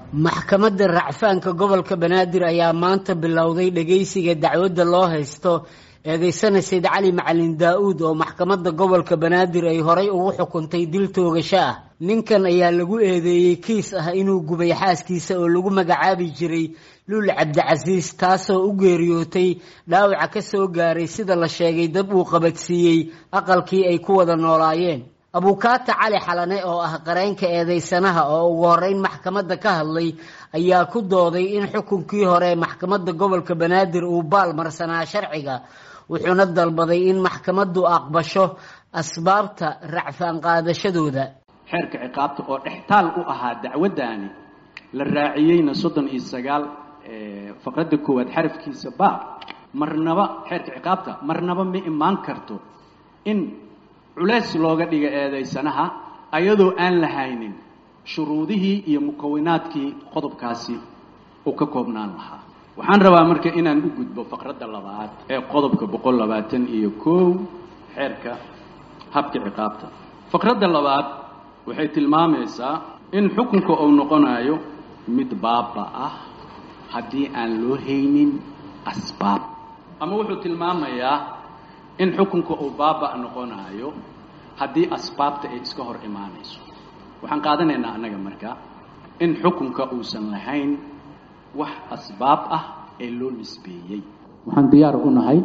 maxkamadda racfaanka gobolka banaadir ayaa maanta bilowday dhageysiga dacwadda loo haysto eedeysana sayd cali macalin daa-uud oo maxkamadda gobolka banaadir ay horay ugu xukuntay dil toogasho ah ninkan ayaa lagu eedeeyey kiis ah inuu gubay xaaskiisa oo lagu magacaabi jiray luul cabdicasiis taasoo u geeriyootay dhaawaca ka soo gaaray sida la sheegay dab uu qabadsiiyey aqalkii ay ku wada noolaayeen abukaata cali xalane oo ah qareenka eedeysanaha oo ugu horeyn maxkamadda ka hadlay ayaa ku dooday in xukunkii hore maxkamadda gobolka banaadir uu baal marsanaa sharciga wuxuuna dalbaday in maxkamaddu aqbasho asbaabta racfaan qaadashadooda xeerka ciqaabta oo dhextaal u ahaa dacwaddaani la raaciyeyna soddon iyo sagaal faqradda koowaad xarafkiisa baa marnaba xeerka ciqaabta marnaba ma imaan karto in culeys looga dhiga eedaysanaha ayadoo aan lahaynin shuruudihii iyo mukawinaadkii qodobkaasi uu ka koobnaan lahaa waxaan rabaa marka inaan u gudbo faqradda labaad ee qodobka boqol labaatan iyo kow xeerka habka ciqaabta faqradda labaad waxay tilmaamaysaa in xukunka uu noqonayo mid baaba ah haddii aan loo haynin asbaab ama wuxuu tilmaamayaa in xukunka uu baaba noqonayo haddii asbaabta ay iska hor imaanayso waxaan qaadanaynaa annaga marka in xukunka uusan lahayn wax asbaab ah ee loo nisbeeyey waxaan diyaar u nahay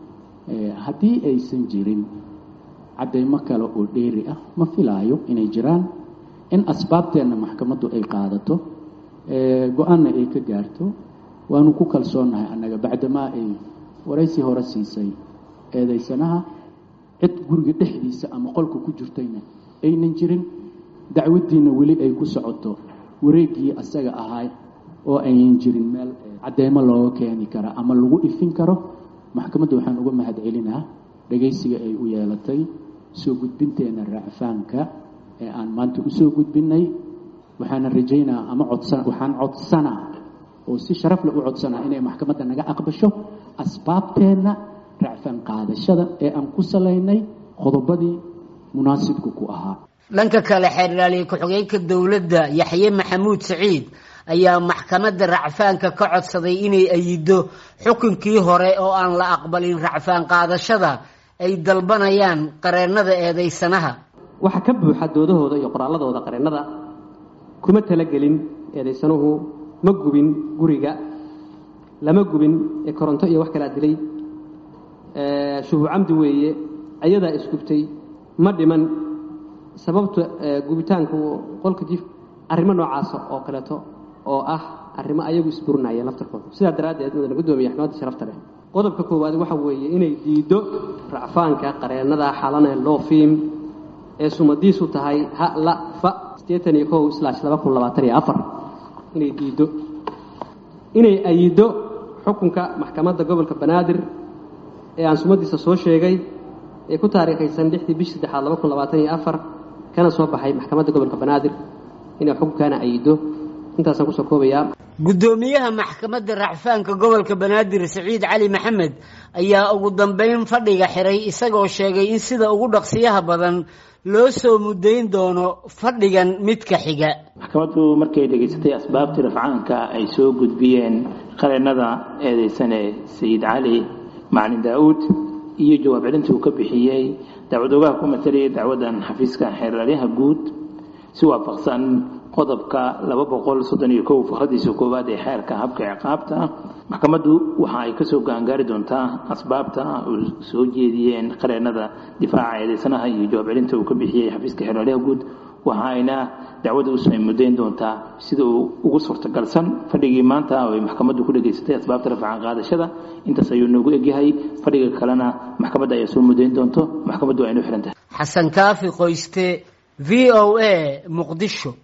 haddii aysan jirin caddaymo kale oo dheeri ah ma filaayo inay jiraan in asbaabteenna maxkamaddu ay qaadato go-aanna ay ka gaarto waanu ku kalsoonnahay annaga bacdamaa ay waraysi hore siisay eedaysanaha cid guriga dhexdiisa ama qolka ku jirtayna aynan jirin dacwaddiina weli ay ku socoto wareeggii asaga ahaa oo aynan jirin meel cadeymo looga keeni kara ama lagu ifin karo maxkamadda waxaan uga mahad celinaa dhagaysiga ay u yeelatay soo gudbinteena racfaanka ee aan maanta usoo gudbinay waxaana rajaynaa ama codsa waxaan codsanaa oo si sharafle u codsanaa inay maxkamadda naga aqbasho asbaabteenna racfaan qaadashada ee aan ku salaynay qodobadii munaasibka ku ahaa dhanka kale xeerdhaaliye ku-xigeenka dowladda yaxye maxamuud saciid ayaa maxkamadda racfaanka ka codsaday inay ayido xukunkii hore oo aan la aqbalin racfaan qaadashada ay dalbanayaan qareennada eedeysanaha waxaa ka buuxa doodahooda iyo qoraalladooda qareennada kuma talagelin eedaysanuhu ma gubin guriga lama gubin ee koronto iyo wax kalaa dilay shuhu camdi weeye ayadaa isgubtay ma dhiman sababta gubitaanku qolka jiif arrimo noocaasa oo kaleeto oo ah arrimo ayagu isburinaya laftarkooda sidaa daraaddeed mudana guddoomiya maxkamadda sharafta leh qodobka koowaad waxa weeye inay diiddo racfaanka qareennada xalane loofiim ee sumadiisu tahay ha la fa siddeetan iyo kow slash laba kun labaatan iyo afar inay diiddo inay ayiddo xukunka maxkamadda gobolka banaadir ee aan sumadiisa soo sheegay ee ku taariikhaysan lixdii bishii saddexaad laba kun labaatan iyo afar kana soo baxay maxkamadda gobolka banaadir inay xukunkaana ayiddo intaasaan kusoo koobayaa guddoomiyaha maxkamadda racfaanka gobolka banaadir saciid cali maxamed ayaa ugu dambeyn fadhiga xiray isagoo sheegay in sida ugu dhaqsiyaha badan loo soo mudayn doono fadhigan midka xiga maxkamaddu markay dhegaysatay asbaabtii rafcaanka ay soo gudbiyeen qareennada eedeysane sayid cali macalin daa-uud iyo jawaab celintii uu ka bixiyey dacwadoogaha ku matalaya dacwaddan xafiiska xeeraryaha guud si waafaqsan qodobka laba boqol soddon iyo kow fakradiisa koowaad ee xeerka habka ciqaabta maxkamaddu waxa ay kasoo gaangaari doontaa asbaabta uu soo jeediyeen qareennada difaaca eedeysanaha iyo jawaab celinta uu ka bixiyey xafiiska xeeraryaha guud waxa ayna dacwadda usoo mudayn doontaa sida uu ugu suurtagalsan fadhigii maanta oo ay maxkamaddu ku dhegaysatay asbaabta rafcan qaadashada intaas ayuu noogu egyahay fadhiga kalena maxkamadda ayaa soo mudayn doonto maxkamaddu waa inu xihan tahay xasan kaafi qoyste v o a muqdisho